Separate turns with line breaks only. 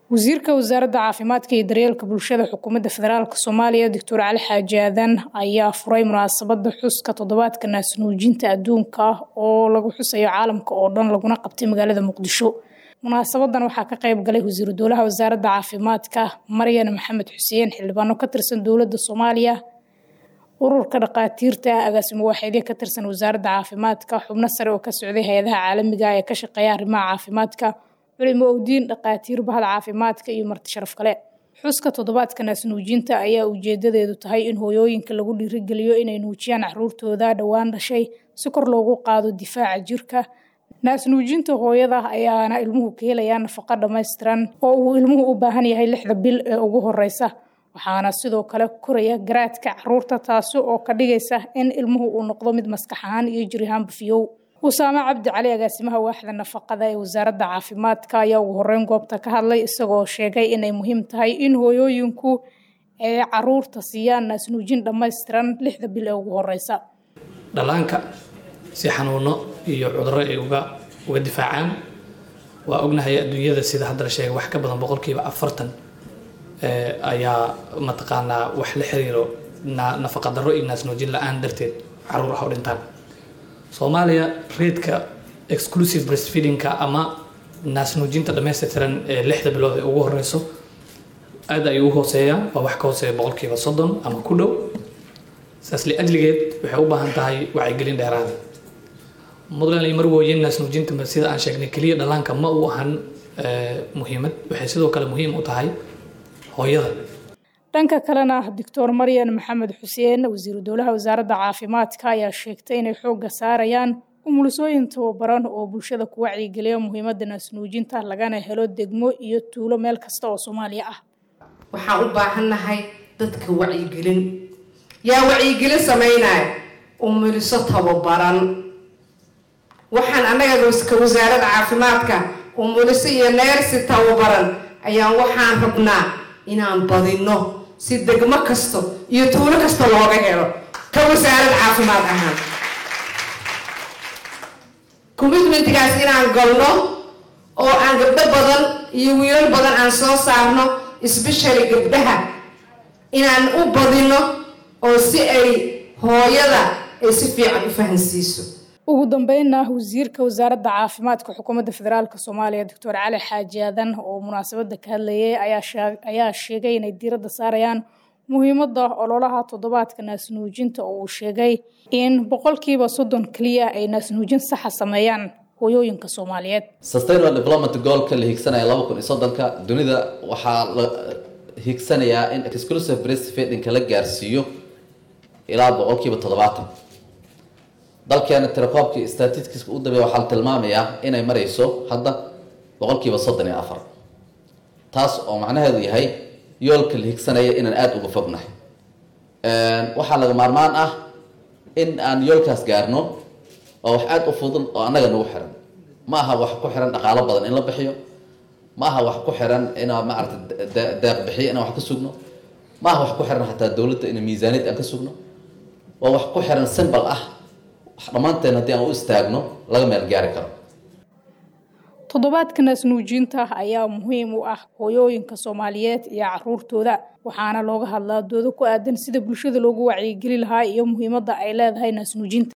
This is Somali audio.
wasiirka wasaaradda caafimaadka iyo daryeelka bulshada xukuumadda federaalk soomaaliya doctor cali xaaji aadan ayaa furay munaasabada xuska toddobaadka naasnuujinta adduunka oo lagu xusayo caalamka oo dhan laguna qabtay magaalada muqdisho munaasabadan waxaa ka qayb galay wasiiru dowlaha wasaaradda caafimaadka maryan maxamed xuseen xildhibaano ka tirsan dowladda soomaaliya ururka dhaqaatiirta agaasimo waaxeedyo ka tirsan wasaaradda caafimaadka xubno sare oo ka socday hay-adaha caalamiga ee ka shaqeeya arrimaha caafimaadka culimo owdiin dhaqaatiir bahda caafimaadka iyo marti sharaf kale xuska toddobaadka naasnuujinta ayaa ujeedadeedu tahay in hooyooyinka lagu dhiirigeliyo inay nuujiyaan caruurtooda dhowaan dhashay si kor loogu qaado difaaca jirka naasnuujinta hooyada ayaana ilmuhu ka helayaa nafaqo dhammaystiran oo uu ilmuhu u baahan yahay lixda bil ee ugu horeysa waxaana sidoo kale koraya garaadka caruurta taasi oo ka dhigaysa in ilmuhu uu noqdo mid maskax ahaan iyo jir ahaanba fiyow usaame cabdi cali agaasimaha waaxda nafaqada ee wasaaradda caafimaadka ayaa ugu horeyn goobta ka hadlay isagoo sheegay inay muhiim tahay in hooyooyinku ay caruurta siiyaan naasnuujin dhammaystiran lixda bil ee ugu horeysa
dhallaanka si xanuuno iyo cudurro ay uga uga difaacaan waa ognahay adduunyada sida hadda la sheegay wax ka badan boqolkiiba afartan ayaa mataqaanaa wax la xiriiro nafaqa darro iyo naasnuujin la-aan darteed caruur ah oo dhintaan soomaaliya reedka exclusive breastfeedingka ama naasnuujinta dhammaystirtiran ee lixda bilood ee ugu horeyso aad ayuu u hooseeyaa waa wax ka hooseeya boqolkiiba soddon ama ku dhow saas liajligeed waxay u baahan tahay wacyigelin dheeraada mudlan iyo marwooye naasnuujinta sida aan sheegnay keliya dhallaanka ma u ahan muhiimad waxay sidoo kale muhiim u tahay hooyada
dhanka kalena doctor maryan maxamed xuseen wasiiru dowlaha wasaaradda caafimaadka ayaa sheegtay inay xoogga saarayaan umulisooyin tababaran oo bulshada ku wacyigeliya muhiimadda naasnuujinta lagana helo degmo iyo tuulo meel kasta oo soomaaliya ah
waxaan u baahannahay dadka wacyigelin yaa wacyigelin samaynaya umuliso tababaran waxaan annaga ka wasaaradda caafimaadka umuliso iyo neersi tababaran ayaan waxaan rabnaa inaan badino si degmo kasto iyo tuulo kasta looga helo ka wasaarad caafimaad ahaan commitmentgaas inaan galno oo aan gabdho badan iyo wiilal badan aan soo saarno especially gabdhaha inaan u badino oo si ay hooyada ay si fiican u fahansiiso
ugu dambeynna wasiirka wasaaradda caafimaadka xukuumadda federaalk soomaaliya doctor cali xaaji aadan oo munaasabada ka hadlayay ayaa sheegay inay diiradda saarayaan muhiimadda ololaha toddobaadka naasnuujinta oo uu sheegay in boqolkiiba soddon keliya ay naasnuujin saxa sameeyaan hooyooyinka soomaaliyeed
sustainable development goalka la higsanaya laba kun iyo soddonka dunida waxaa la higsanayaa in exclusive breastfeedingka la gaarsiiyo ilaa boqolkiiba toddobaatan dalkeena tirakoobkii statistiska u dambeeya waxaa la tilmaamayaa inay marayso hadda boqolkiiba soddon iyo afar taas oo macnaheedu yahay yoolka la higsanaya inaan aada uga fognahay waxaa laga maarmaan ah in aan yoolkaas gaarno oo wax aada u fudud oo annaga nagu xiran ma aha wax ku xiran dhaqaalo badan in la bixiyo ma aha wax ku xiran inaa maarata deeq bixiyo inaan wax ka sugno ma aha wax ku xiran xataa dowladda ina miisaaniyad aan ka sugno waa wax ku xiran simbal ah dhammaanteen haddii aan u istaagno laga meel gaari karo
toddobaadka naasnuujinta ayaa muhiim u ah hooyooyinka soomaaliyeed iyo caruurtooda waxaana looga hadlaa doodo ku aadan sida bulshada loogu wacyigeli lahaa iyo muhiimadda ay leedahay naasnuujinta